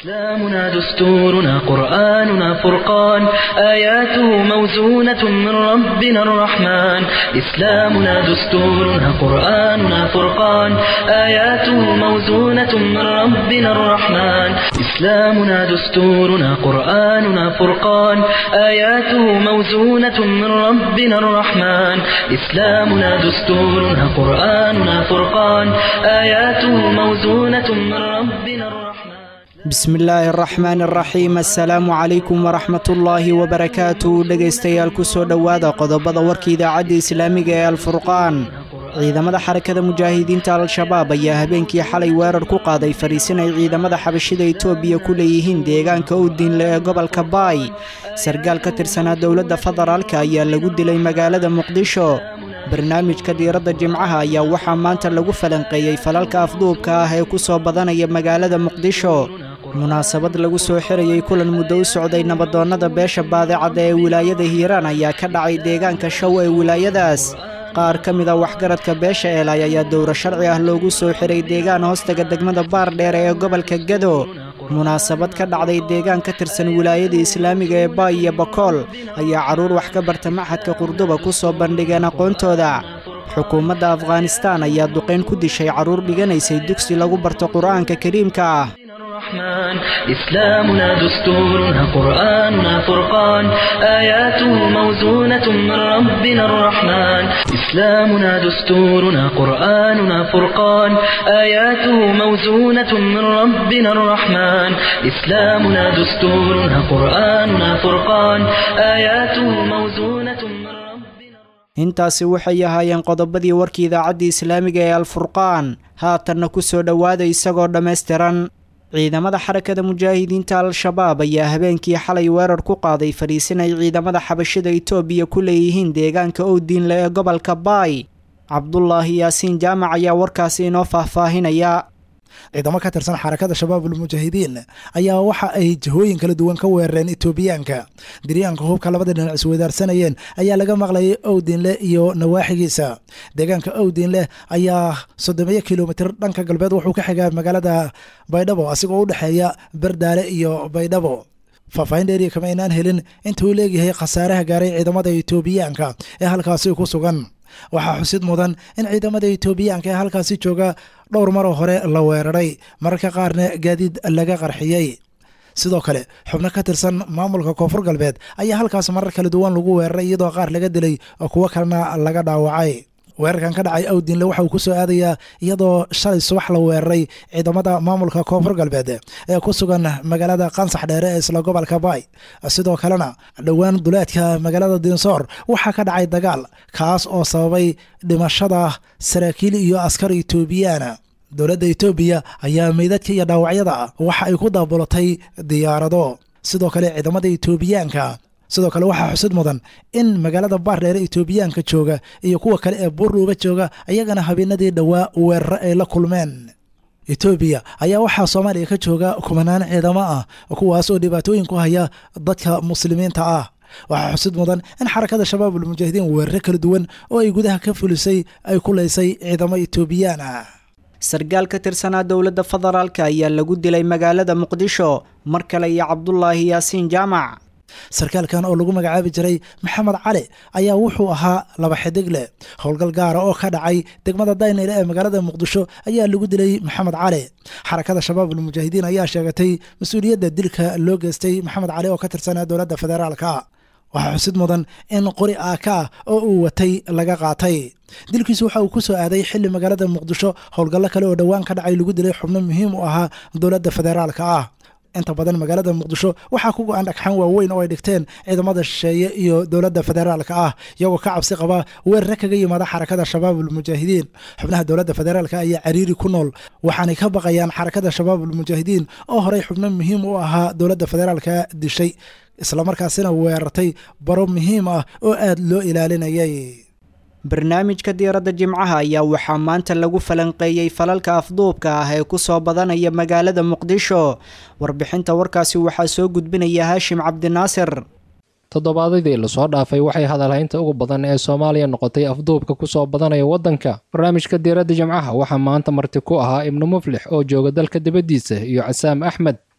إسلامنا دستورنا قرآننا فرقان آياته موزونة من ربنا الرحمن إسلامنا دستورنا قرآننا فرقان آياته موزونة من ربنا الرحمن إسلامنا دستورنا قرآننا فرقان آياته موزونة من ربنا الرحمن إسلامنا دستورنا قرآننا فرقان آياته موزونة من ربنا الرحمن bismi illaahi araxmaan araxiim assalaamu calaykum waraxmatullaahi wabarakaatu dhegaystayaal ku soo dhowaada qodobada warka idaacadda islaamiga ee alfurqaan ciidamada xarakada mujaahidiinta al-shabaab ayaa habeenkii xalay weerar ku qaaday fariisin ay ciidamada xabashida etoobiya ku leeyihiin deegaanka owdiinle ee gobolka baay sargaal ka tirsanaa dowladda federaalka ayaa lagu dilay magaalada muqdisho barnaamijka diiradda jimcaha ayaa waxaa maanta lagu falanqeeyey falalka afduubka ah ee ku soo badanaya magaalada muqdisho munaasabad lagu soo xirayey kulan muddo u socday nabadoonnada beesha baadicadda ee wilaayada hiiraan ayaa ka dhacay deegaanka show ee wilaayadaas qaar ka mid a waxgaradka beesha eelay ayaa dowro sharci ah loogu soo xiray deegaan hoostaga degmada baardheer ee gobolka gado munaasabad ka dhacday deegaan ka tirsan wilaayada islaamiga ee baay iyo bakool ayaa carruur wax ka barta maxadka qurduba ku soo bandhigeen aqoontooda xukuumadda afghanistaan ayaa duqayn ku dishay carruur dhiganaysay dugsi lagu barto qur'aanka kariimka ah الرحمن إسلامنا دستورنا قرآننا فرقان آياته موزونة من ربنا الرحمن إسلامنا دستورنا قرآننا فرقان آياته موزونة من ربنا الرحمن إسلامنا دستورنا قرآننا فرقان آياته موزونة من ربنا intaasi waxay ahaayeen qodobadii warkii idaacadda islaamiga ee alfurqaan haatanna ku soo dhowaada isagoo dhammaystiran ciidamada xarakada mujaahidiinta al-shabaab ayaa habeenkii xalay weerar ku qaaday fadhiisin ay ciidamada xabashida etoobiya ku leeyihiin deegaanka owdiinle ee gobolka baay cabdulaahi yaasiin jaamac ayaa warkaasi inoo faahfaahinaya ciidamo ka tirsan xarakada shabaabul mujaahidiin ayaa waxa ay jihooyin kala duwan ka weerareen etoobiyaanka diryaanka hubka labada dhinac isweydaarsanayeen ayaa laga maqlayay owdiinle iyo nawaaxigiisa deegaanka owdiinleh ayaa soddomeeyo kilomitir dhanka galbeed wuxuu ka xigaa magaalada baydhabo asigoo u dhexeeya berdaale iyo baydhabo faahfaahin dheeriya kama aynaan helin inta uu leegyahay khasaaraha gaaray ciidamada etoobiyaanka ee halkaasi ku sugan waxaa xusid mudan in ciidamada etoobiyaanka ee halkaasi jooga dhowr maroo hore la weeraray mararka qaarna gaadiid laga qarxiyey sidoo kale xubno ka tirsan maamulka koonfur galbeed ayaa halkaas marar kala duwan lagu weeraray iyadoo qaar laga dilay oo kuwo kalena laga dhaawacay weerarkan ka dhacay awdiinle waxa uu ku soo aadayaa iyadoo shalay subax la weeraray ciidamada maamulka koonfur galbeed ee ku sugan magaalada qansax dheere ee isla gobolka baay sidoo kalena dhowaan duleedka magaalada dinsoor waxaa ka dhacay dagaal kaas oo sababay dhimashada saraakiil iyo askar etoobiyaana dowladda etoobiya ayaa meydadka iyo dhaawacyada waxa ay ku daabulatay diyaarado sidoo kale ciidamada etoobiyaanka sidoo kale waxaa xusid mudan in magaalada baardheere etoobiyaanka jooga iyo kuwa kale ee buurluuga jooga ayagana habeenadii dhowaa weeraro ay la kulmeen etoobiya ayaa waxaa soomaaliya ka jooga kumanaan ciidamo ah kuwaas oo dhibaatooyin ku haya dadka muslimiinta ah waxaa xusid mudan in xarakada shabaabul mujaahidiin weeraro kala duwan oo ay gudaha ka fulisay ay ku leysay ciidamo etoobiyaan ah sargaal ka tirsanaa dowladda federaalka ayaa lagu dilay magaalada muqdisho mar kale iyo cabdulaahi yaasiin jaamac sarkaalkan oo lagu magacaabi jiray maxamed cali ayaa wuxuu ahaa laba xidig leh howlgal gaara oo ka dhacay degmada daynile ee magaalada muqdisho ayaa lagu dilay maxamed cali xarakada shabaabul mujaahidiin ayaa sheegatay mas-uuliyadda dilka loo geystay maxamed cali oo ka tirsanaa dowladda federaalka waxaa xusid mudan in qori aaka ah oo uu watay laga qaatay dilkiisu waxa uu ku soo aaday xili magaalada muqdisho howlgallo kale oo dhowaan ka dhacay lagu dilay xubno muhiim u ahaa dowladda federaalka ah inta badan magaalada muqdisho waxaa ku go-an dhagxaan waaweyn oo ay dhigteen ciidamada shisheeye iyo dowladda federaalka ah iyagoo ka cabsi qaba weerare kaga yimaada xarakada shabaabul mujaahidiin xubnaha dowladda federaalka ayaa cariiri ku nool waxaanay ka baqayaan xarakada shabaabul mujaahidiin oo horey xubno muhiim u ahaa dowladda federaalka dishay islamarkaasina weerartay baro muhiim ah oo aada loo ilaalinayay barnaamijka diiradda jimcaha ayaa waxaa maanta lagu falanqeeyey falalka afduubka ah ee ku soo badanaya magaalada muqdisho warbixinta warkaasi waxaa soo gudbinaya haashim cabdinaasir toddobaadadii lasoo dhaafay waxay hadalhaynta ugu badan ee soomaaliya noqotay afduubka kusoo badanaya waddanka barnaamijka diiradda jimcaha waxaa maanta marti ku ahaa ibnu muflix oo jooga dalka dibaddiisa iyo casaam axmed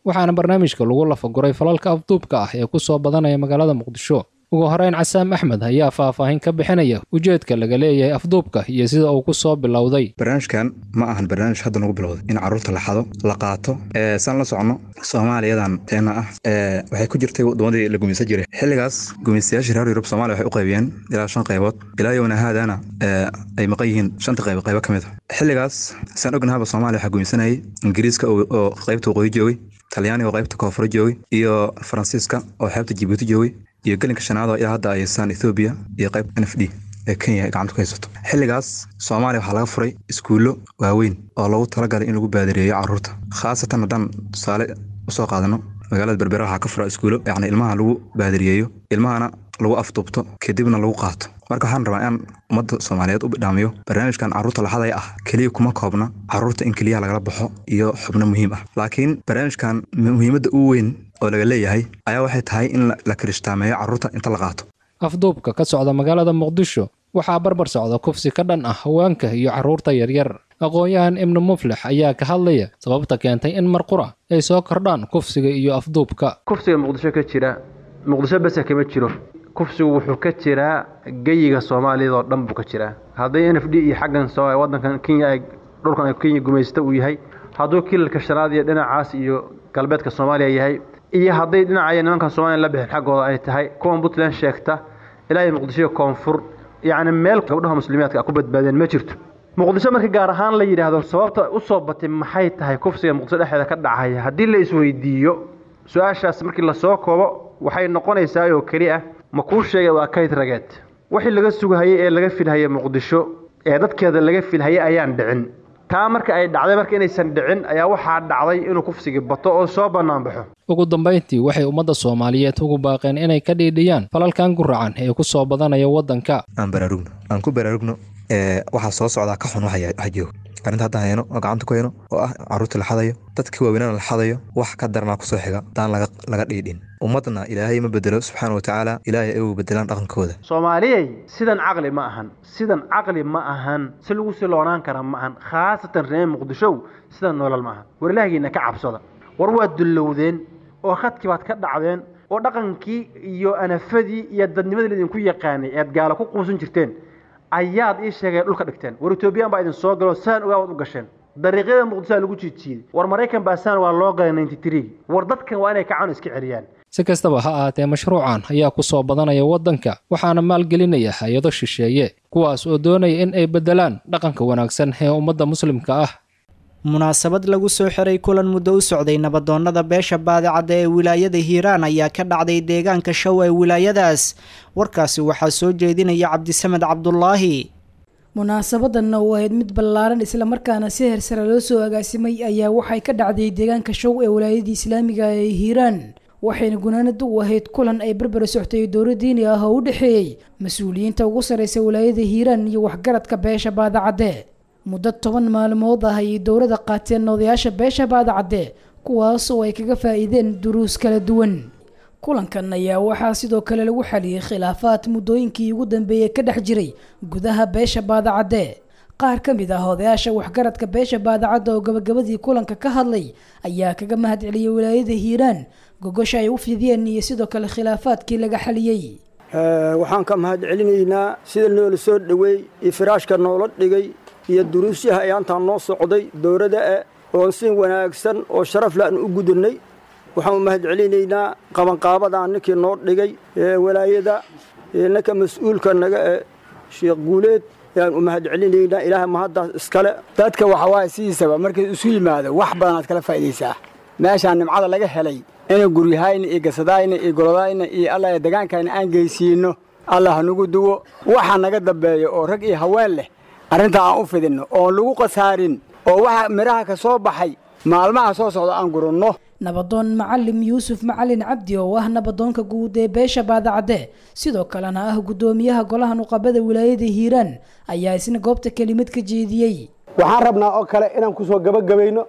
waxaana barnaamijka lagu lafaguray falalka afduubka ah ee ku soo badanaya magaalada muqdisho ugu horeyn casaam axmed ayaa faahfaahin ka bixinaya ujeedka laga leeyahay afduubka iyo sida uu ku soo bilowday barnaamijkan ma ahan barnaamij hadda nagu bilowday in carruurta la xado la qaato saan la soconno soomaaliyadan teena ah waxay ku jirtay waddamadii la gumaysan jiray xilligaas gumaystayaashii reer yurub somalia waxay u qaybiyeen ilaa shan qaybood ilaa yowna haadana ay maqan yihiin shanta qayb qaybo ka mid a xilligaas saan ognahaba soomaaliya waxaa gumaysanayay ingiriiska oo qaybta waqooyi joogay talyaaniga oo qaybta koonfuro joogay iyo faransiiska oo xeebta jibuuti joogay iyo gelinka shanaad oo ilaa hadda ay haystaan ethoobiya iyo qayb n f d ee kenya ay gacanta ku haysato xilligaas soomaaliya waxaa laga furay iskuullo waaweyn oo loogu talagalay in lagu baadireeyo carruurta khaasatan haddaan tusaale usoo qaadano magaalada berbera waxaa ka fura iskuullo yacni ilmaha lagu baadiriyeeyo ilmahana lagu afduubto kadibna lagu qaato marka waxaan rabaa inaan ummadda soomaaliyeed u bidhaamiyo barnaamijkan carruurta laxadaya ah keliya kuma koobna carruurta in keliyaha lagala baxo iyo xubno muhiim ah laakiin barnaamijkan muhiimadda u weyn oo laga leeyahay ayaa waxay tahay in la kirishhtaameeyo carruurta inta la qaato afduubka ka socda magaalada muqdisho waxaa barbar socda kufsi ka dhan ah haweenka iyo carruurta yaryar aqoon-yahan ibnu muflix ayaa ka hadlaya sababta keentay in mar qura ay soo kordhaan kufsiga iyo afduubka kufsiga muqdisho ka jira muqdisho bese kama jiro kufsigu wuxuu ka jiraa geyiga soomaaliyad oo dhan buu ka jiraa hadday n f d iyo xaggan wadankan kenya dhulkan ay kenya gumaysta uu yahay hadduu kilalka shanaad iyo dhinacaas iyo galbeedka soomaaliya yahay iyo hadday dhinacaya nimankan somaliya la bixin xaggooda ay tahay kuwan puntland sheegta ilaa iyo muqdisho koonfur yacni meel gabdhaha muslimiyaadka a ku badbaadeen ma jirto muqdisho marka gaar ahaan la yidhaahdo sababta u soo batay maxay tahay kufsiga muqdisho dhexdeeda ka dhacaya haddii la isweydiiyo su-aashaas markii lasoo koobo waxay noqonaysaa oo keli ah ma kuu sheegay waa kayd rageed wixii laga sugahayey ee laga filhayay muqdisho ee dadkeeda laga filhayay ayaan dhicin taa marka ay dhacday marka inaysan dhicin ayaa waxaa dhacday inuu kufsigii bato oo soo bannaan baxo ugu dambayntii waxay ummadda soomaaliyeed ugu baaqeen inay ka dhiidhiyaan falalkan guracan ee ku soo badanaya waddanka aan baraarugno aan ku baraarugno waxaa soo socdaa ka xun waxa joogo arrinta haddaan hayno oo gacanta ku hayno oo ah carruurtii la xadayo dadkii waaweynana la xadayo wax ka daranaa kusoo xiga daan laga dhiidhin ummadna ilaahay ma bedelo subxaana watacaala ilaahay ay u bedelaan dhaqankooda soomaaliyey sidan caqli ma ahan sidan caqli ma ahan si lagu siloonaan kara ma ahan khaasatan reer muqdishow sidan noolal ma ahan war ilaahigiina ka cabsada war waad dullowdeen oo khadkii baad ka dhacdeen oo dhaqankii iyo anafadii iyo dadnimadii laydinku yaqaanay ead gaalo ku quusan jirteen ayaad ii sheegeen dhulka dhigteen war etoobiyaan baa idin soo galo saan ogaa waad u gasheen dariiqyada muqdishoa lagu jiidjiiday war maraykan baa saan waa loo galay ninety three war dadkan waa inay kacaan iska celiyaan si kastaba ha ahaatee mashruucan ayaa ku soo badanaya waddanka waxaana maalgelinaya hay-ado shisheeye kuwaas oo doonaya in ay beddelaan dhaqanka wanaagsan ee ummadda muslimka ah munaasabad lagu soo xiray kulan muddo u socday nabadoonnada beesha baadicadda ee wilaayada hiiraan ayaa ka dhacday deegaanka show ee wilaayadaas warkaasi waxaa soo jeedinaya cabdisamed cabdulaahi munaasabadanna oo ahayd mid ballaaran islamarkaana si hersare loo soo agaasimay ayaa waxay ka dhacday deegaanka show ee wilaayadii islaamiga ee hiiraan waxayna gunaanada u ahayd kulan ay berbera soctay dowla diini ah oo u dhexeeyey mas-uuliyiinta ugu sarreysa wilaayada hiiraan iyo waxgaradka beesha baadacadde muddo toban maalmood ah ayay dowladda qaateen odayaasha beesha baadacadde kuwaas oo ay kaga faa'iideen duruus kala duwan kulankan ayaa waxaa sidoo kale lagu xaliyey khilaafaad muddooyinkii ugu dambeeyey ka dhex jiray gudaha beesha baadacadde qaar ka mid ah odayaasha waxgaradka beesha baadacadda oo gabagabadii kulanka ka hadlay ayaa kaga mahad celiyey wilaayada hiiraan gogosha ay u fidiyeen iyo sidoo kale khilaafaadkii laga xaliyey waxaan ka mahad celinaynaa sida noola soo dhoweey iyo firaashka noola dhigay iyo duruusyaha ayaantaan noo socday dowladda e oon si wanaagsan oo sharaf le aan u gudannay waxaan u mahad celinaynaa qabanqaabadan ninkii noo dhigay ee walaayada ninka mas-uulka naga e sheekh guuleed ayaan u mahad celinaynaa ilaahay mahaddaas iskale dadka waxa waaye sidiisaba markay isu yimaado wax badanaad kala faa'idaysaa meeshaan nimcada laga helay inay guryahayna iyo gasadayna iyo golodayna iyo alla degaankayna aan geysiinno allah hanugu duwo waxa naga dambeeya oo rag iyo haween leh arrintaa aan u fidinno oon lagu khasaarin oo waxa midhaha ka soo baxay maalmaha soo socda aan guranno nabadoon macalim yuusuf macalin cabdi oo ah nabadoonka guud ee beesha baadacadde sidoo kalena ah guddoomiyaha golaha nuqabada wilaayada hiiraan ayaa isna goobta kelimad ka jeediyey waxaan rabnaa oo kale inaan ku soo gabagabayno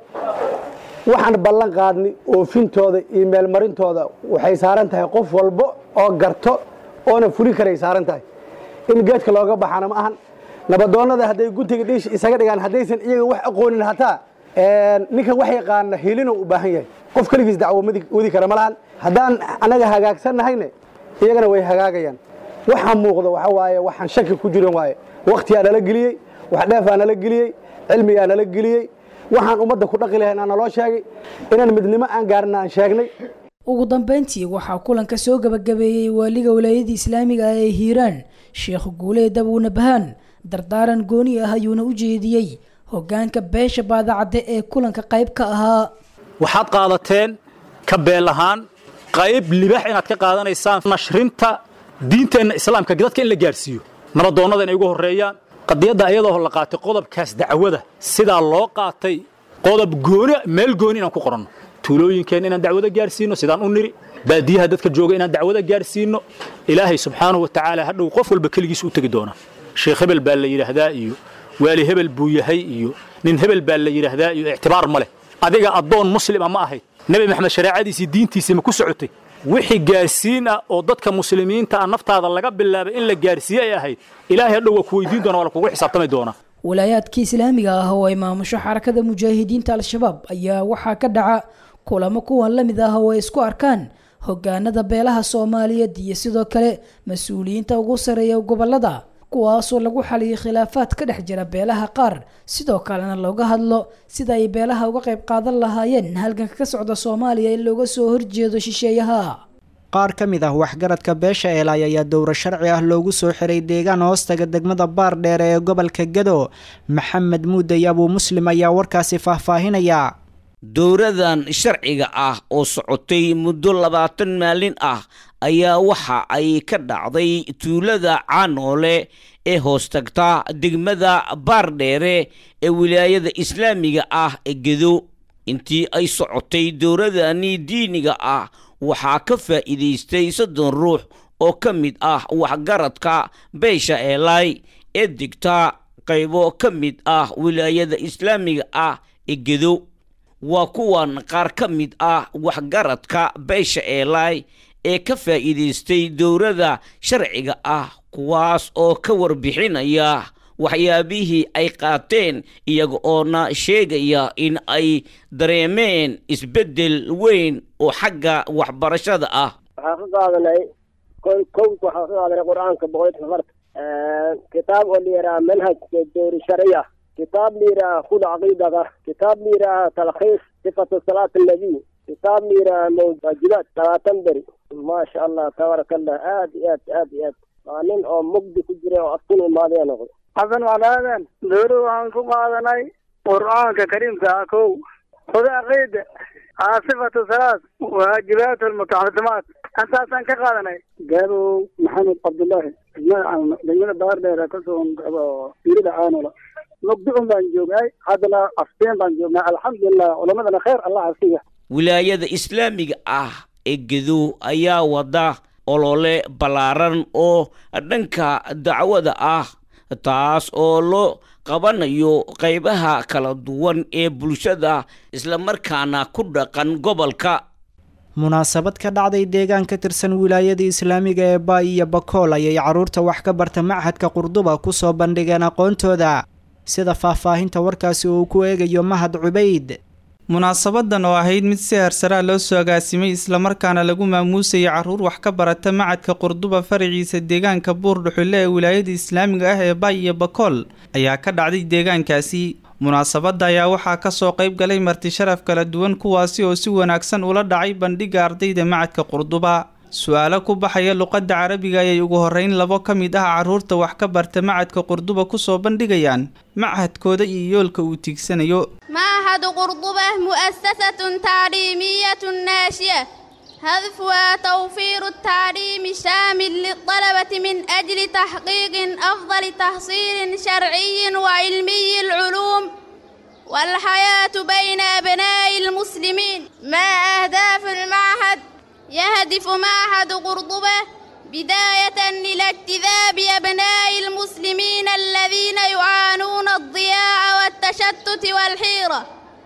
waxaan ballan qaadnay oofintooda iyo meelmarintooda waxay saaran tahay qof walbo oo garto oona fuli karay saaran tahay in geedka looga baxana ma ahan nabadoonnada hadday guntiga dhiish isaga dhigaan haddaysan iyaga wax aqoonin hataa ninkan wax yaqaana hilinuu u baahan yahay qof keligiis dacwo wadi kara ma lahan haddaan annaga hagaagsannahayne iyagana way hagaagayaan waxaa muuqda waxa waaye waxaan shaki ku jiran waaye wakhtiyaa nala geliyey wax dheefaa nala geliyey cilmigaa nala geliyey waxaan ummadda ku dhaqi lahayn aa naloo sheegay inaan midnimo aan gaarina aan sheegnay ugu dambeyntii waxaa kulanka soo gabagabeeyey waaliga walaayadda islaamiga ah ee hiiraan sheekh guuleed abuuna bahaan dardaaran gooni ah ayuuna u jeediyey hoggaanka beesha baadacadde ee kulanka qayb ka ahaa waxaad qaadateen ka beel ahaan qayb libax inaad ka qaadanaysaan nashrinta diinteenna islaamka dadka in la gaadhsiiyo nabadoonnada inay ugu horreeyaan qadiyadda ayadoo la qaatay qodobkaas dacwada sidaa loo qaatay qodob gooni meel gooni inaan ku qoranno tuulooyinkeenna inaan dacwada gaadhsiinno sidaan u niri baadiyaha dadka jooga inaan dacwada gaadhsiinno ilaahay subxaanahu wa tacaala hadhow qof walba keligiis u tegi doonaa sheekh hebel baa la yidhaahdaa iyo waali hebel buu yahay iyo nin hebel baa la yidhaahdaa iyo ictibaar ma leh adiga addoon muslima ma ahayd nebi maxamed shareecadiisii diintiisii ma ku socotay wixii gaarsiin ah oo dadka muslimiinta ah naftaada laga bilaabay in la gaarsiiye ay ahayd ilaahay hadhow waa ku weydiin doona waa lakugu xisaabtami doonaa walaayaadka islaamiga ah oo ay maamusho xarakada mujaahidiinta al-shabaab ayaa waxaa ka dhaca kulamo kuwan la mid ah oo ay isku arkaan hogaanada beelaha soomaaliyeed iyo sidoo kale mas-uuliyiinta ugu sareeya gobolada kuwaasoo lagu xaliyay khilaafaad ka dhex jira beelaha qaar sidoo kalena looga hadlo sida ay beelaha uga qayb qaadan lahaayeen halganka ka socda soomaaliya in looga soo horjeedo shisheeyaha qaar ka mid ah waxgaradka beesha eelay ayaa dowro sharci ah loogu soo xiray deegaan hoostaga degmada baar dheere ee gobolka gado maxamed muudey abuu muslim ayaa warkaasi faahfaahinaya dowradan sharciga ah oo socotay muddo labaatan maalin ah ayaa waxa ay ka dhacday tuulada caanoole ee hoostagta degmada baardheere ee wilaayada islaamiga ah ee gedo intii ay socotay dowradani diiniga ah waxaa ka faa'iidaystay soddon ruux oo ka mid ah waxgaradka beesha eelay ee degta qaybo ka mid ah wilaayada islaamiga ah ee gedo waa kuwan qaar ka mid ah waxgaradka beesha eelay ee ka faa'iidaystay dowladda sharciga ah kuwaas oo ka warbixinaya waxyaabihii ay qaateen iyaga oona sheegaya in ay dareemeen isbeddel weyn oo xagga waxbarashada ah waxaan ka qaadanay kow waxaan ka qaadanay qur-aanka boqolkiiba farta kitaab oo la yidhaha manhaj dowri sharciya kitaab la yidhaha khud caqiidaka kitaab la yidhaha talkhiis sifatu salaat annabiy kitaab la yidhaha mawaajibaat labaatan beri maasha allah tabaaraka allah aad iyo aad aad iyo aad waa nin oo mugdi ku jira oo aftin imaadaya noqday xasan walaadan dowlad waxaan ku qaadanay qur'aanka kariimka ah kow khud caqiida sifatu salaat waajibaat almutaxasimaat intaasaan ka qaadanay gaabow maxamed cabdullaahi degmada baardheer kasoo fiirida caanola mugdicun baan joognay haddana afteen baan joognay alxamdulilah culamadana kheer allah asiga wilaayada islaamiga ah ee gedo ayaa wada olole ballaaran oo dhanka dacwada ah taas oo loo qabanayo qaybaha kala duwan ee bulshada islamarkaana ku dhaqan gobolka munaasabad ka dhacday deegaan ka tirsan wilaayada islaamiga ee baay iyo bakool ayay carruurta wax ka barta machadka qurduba ku soo bandhigeen aqoontooda sida faahfaahinta warkaasi uu ku eegayo mahad cubayd munaasabadan oo ahayd mid si harsaraa loo soo agaasimay islamarkaana lagu maamuusayay carruur wax ka barata macadka qurduba faraciisa deegaanka buurdhuxulle ee wilaayada islaamiga ah ee baay iyo bakool ayaa ka dhacday deegaankaasi munaasabadda ayaa waxaa kasoo qayb galay marti sharaf kala duwan kuwaasi oo si wanaagsan ula dhacay bandhigga ardayda macadka qurduba su-aalo ku baxaya luqadda carabiga ayay ugu horreyn labo ka mid ah carruurta wax ka barta macadka qurduba kusoo bandhigayaan machadkooda iyo yoolka uu tiigsanayo معهد قرطبة مؤسسة تعليمية ناشئة هدفها توفير التعليم الشامل للطلبة من أجل تحقيق أفضل تحصيل شرعي وعلمي العلوم والحياة بين أبناء المسلمين ما أهداف المعهد يهدف معهد قرطبة بداية إلى اجتذاب أبناء المسلمين الذين يعانون الضياع والتشتت والحيرة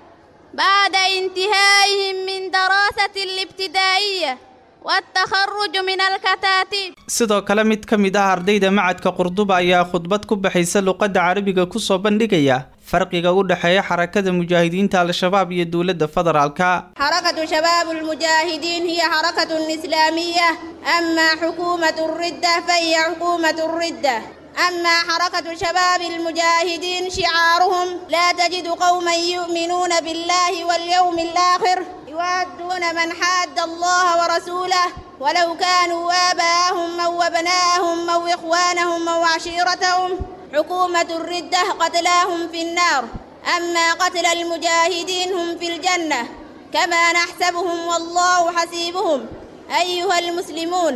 بعد انتهائهم من دراسة الابتدائية والتخرج من الكتاتيب sidoo kale mid ka mid ah ardayda macadka qurduba ayaa khudbad ku baxaysa luqadda carabiga kusoo bandhigaya farqiga u dhexeeya xarakada mujaahidiinta al-shabaab iyo dowladda federaalka حركة شباب المجاهدين هي حركة إسلامية أما حكومة الردة فهي حكومة الردة أما حركة شباب المجاهدين شعارهم لا تجد قوما يؤمنون بالله واليوم الآخر يوادون من حاد الله ورسوله ولو كانوا آباءهم أو أبناءهم أو إخوانهم أو عشيرتهم حكومة الردة قتلاهم في النار أما قتل المجاهدين هم في الجنة كما نحسبهم والله حسيبهم أيها المسلمون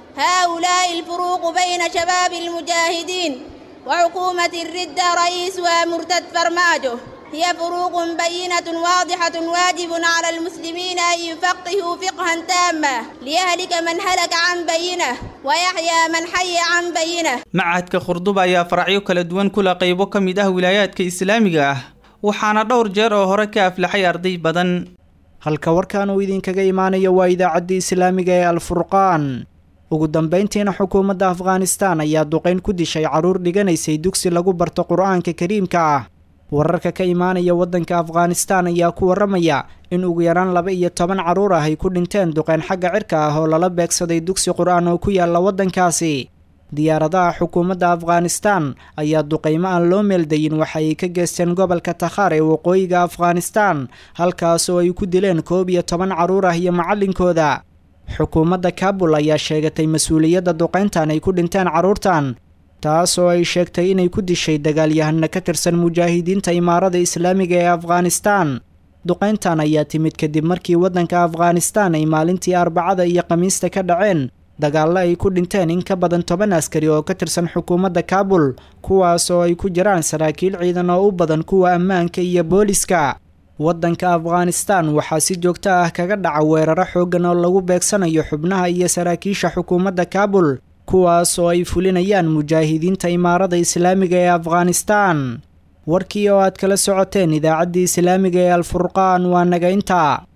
هؤلاء الفروق بين شباب المجاهدين وحكومة الردة رئيسها مرتد فرماجه هي فروق بينة واضحة واجب على المسلمين أن يفقهوا فقها تاما ليهلك من هلك عن بينه ويحيى من حي عن بينه macadka khurduba ayaa faracyo kala duwan kula qaybo ka mid ah wilaayaadka islaamiga ah waxaana dhowr jeer oo hore ka aflaxay arday badan halka warkan uu idinkaga imaanayo waa idaacaddii islaamiga ee alfurqaan ugu dambayntiina xukuumadda afghanistan ayaa duqayn ku dishay carruur dhiganaysay dugsi lagu barto qur-aanka kariimka ah wararka ka imaanaya waddanka afghanistan ayaa ku warramaya in ugu yaraan laba iyo toban carruur ah ay ku dhinteen duqayn xagga cirka ah oo lala beegsaday dugsi qur-aan oo ku yaalla waddankaasi diyaaradaha xukuumadda afghanistan ayaa duqaymo aan loo meeldayin waxa ay ka geysteen gobolka takhaar ee waqooyiga afghanistan halkaas oo ay ku dileen koob iyo toban carruur ah iyo macallinkooda xukuumadda kaabul ayaa sheegatay mas-uuliyadda duqayntan ay ku dhinteen carruurtan taas oo ay sheegtay inay ku dishay dagaalyahano ka tirsan mujaahidiinta imaarada islaamiga ee afghanistan duqayntan ayaa timid kadib markii waddanka afghanistan ay maalintii arbacada iyo khamiista ka dhaceen dagaallo ay ku dhinteen in ka badan toban askari oo ka tirsan xukuumadda kaabul kuwaas oo ay ku jiraan saraakiil ciidan oo u badan kuwa ammaanka iyo booliska waddanka afghanistan waxaa si joogto ah kaga dhaca weeraro xooggan oo lagu beegsanayo xubnaha iyo saraakiisha xukuumadda kaabul kuwaas oo ay fulinayaan mujaahidiinta imaarada islaamiga ee afghanistan warkii oo aad kala socoteen idaacaddii islaamiga ee alfurqaan waa naga intaa